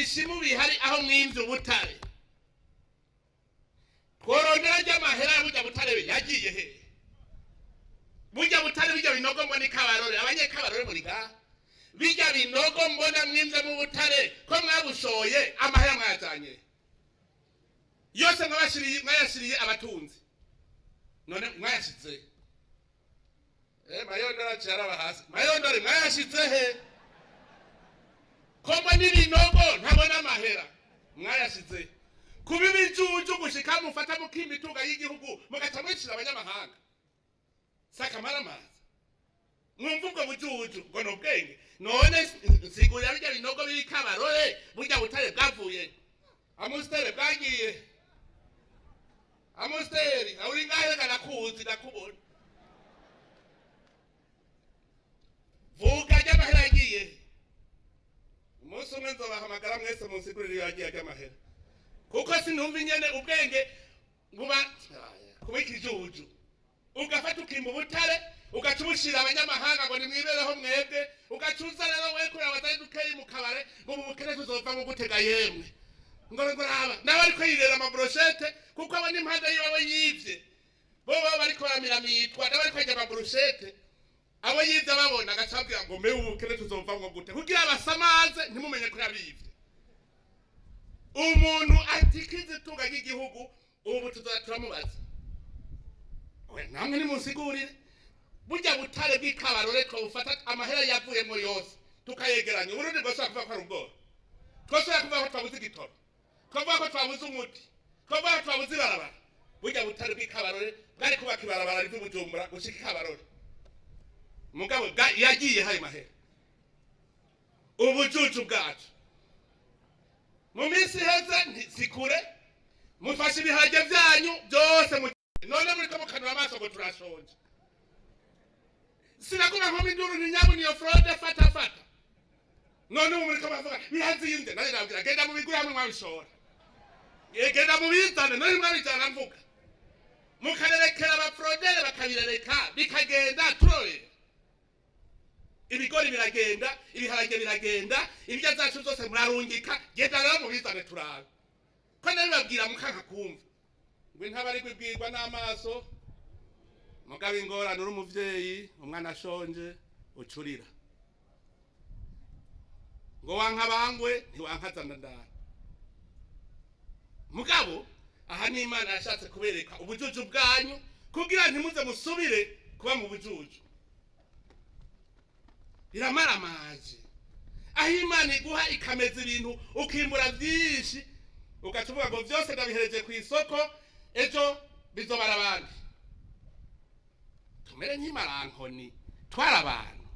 ibisimu bihari aho mwimvye ubutare tworondera ry'amahera ya burya butare yagiye he burya butare bijya binogo mbona ikabarore abanyekabarore muri ngaha bijya binogo mbona mwimvye mu butare ko mwabushoye amahera mwayajanye yose mwabashiriye mwayashiriye abatunzi none mwayashize eh mayondora cyaraba hasi mayondore mwayashize he koma n'ibinogo ntabona amahera mwayashize kuba ibijuju gushika mufata mukima itunga y'igihugu mugaca mwicira abanyamahanga sakamara amazi mwumva ubwo bujuju ngo ni ubwenge none nsigurira birya binogo biri kabarore burya butare bwavuye amusiteri bwagiye amusiteri uri ngahe kanakuzi ndakubona vuga ry'amahera yagiye umunsi umwe nzobahamagara mwese munsigurire iyo yagiye ry'amahera kuko sinumva inyene ubwenge buba kuba ikijuju ugafata ukimba ubutare ugaca ubushira abanyamahanga ngo nimwibereho mwebwe ugaca uza rero we kureba batari dukeyi mu kabare ngo ubu bukene tuzova mu gutega yemwe ngo ngo raba nawe ariko yirera amabroshete kuko abo n'impande yiwe yivye bo baba bariko baramiramitwa nawe ariko yarya amabroshete abo yivye babona agaca abwira ngo mbe ubu bukene tuzova mu gute kugira basamaze ntimumenye ko yabivye umuntu atikiza itunga ry'igihugu ubu tuzoza turamubaza we namwe nimunsigurire burya butare bw'ikabarore twabufata amahera yavuyemo yose tukayegeranya uburundi bwose kuvuga ko ari ubwoba twose kuvuga ko twabuze igitoro twavuga ko twabuze umuti twavuga ko twabuze ibarabara burya butare bw'ikabarore bwari kubaka ibarabara riva bujumbura gushika ikabarore mugabo yagiye hari mahera ubujuju bwacu mu minsi iheze sikure mufashe ibiharage byanyu byose mu none muri ko mukanura amaso ngo turashonje sinakuma nko minduru ntinyabu niyo frode fata fata none ubu muri ko bavuga birazinde nane nabwira genda mu bigura hamwe mwabishora genda mu bizane none mwabijana mvuga mukarerekera abafrodere bakabirereka bikagenda turorera ibigori biragenda ibiharage biragenda ibirya zacu zose murarungika genda rero mubizane turabe ko nabibabwira mukanka kumva ngo intabari kwibwirwa n'amaso mugabo ingorane uri umuvyeyi umwana ashonje ucurira ngo wanka bangwe ntiwankazana ndara mugabo aha ni imana yashatse kubereka ubujuju bwanyu kugira ntimuze musubire kuba mu bujuju iramara amazi aho imana iguha ikameza ibintu ukimbura byinshi ugaca uvuga ngo byose ndabihereje ku isoko ejo bizobara abandi tumere nk'imarankoni twara abantu